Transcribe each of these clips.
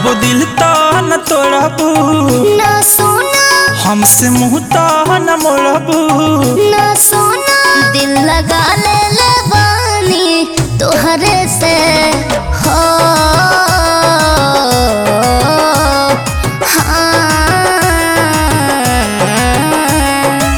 कबो दिल तो न तोड़बू ना सोना हमसे मुंह तो न मोड़बू ना सोना दिल लगा ले ले बानी तोहरे से हो हाँ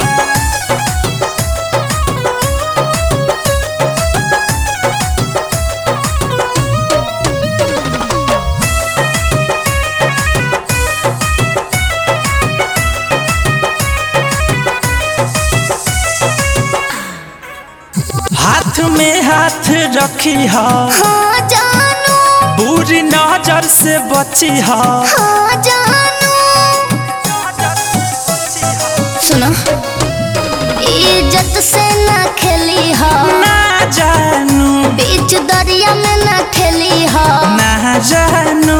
हाथ में हाथ रखी हा हाँ जानू बुरी नजर से बची हा हाँ जानू सुनो इज्जत से ना खेली हो ना जानू बीच दरिया में ना खेली हो ना जानू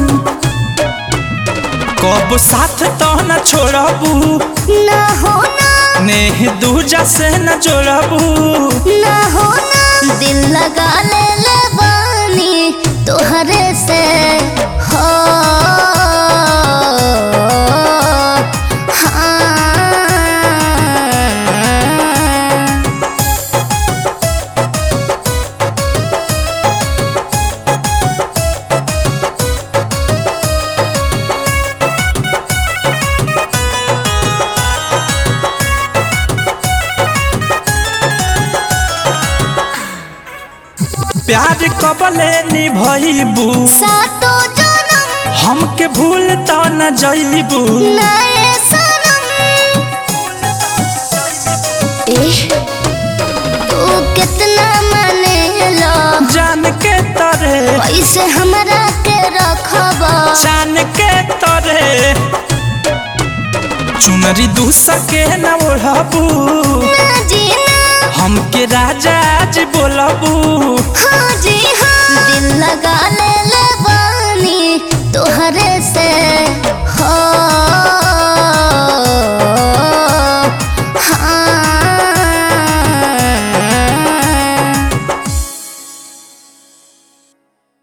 कब साथ तो न छोड़बू ना हो ना नेह दूजा से न जोड़बू ना हो ना दिल लगा ले ले बानी तोहरे से हो हाँ प्यार कबले निभैबू सातो जनम हमके भूल तो न जैबू नए सनम एह, तू कितना माने लो जान के तरे पैसे हमरा के रखब जान के तरे चुनरी दू सके न ओढ़बू ना जी ना हमके राजा जी बोलबू हाँ जी हाँ दिल लगा ले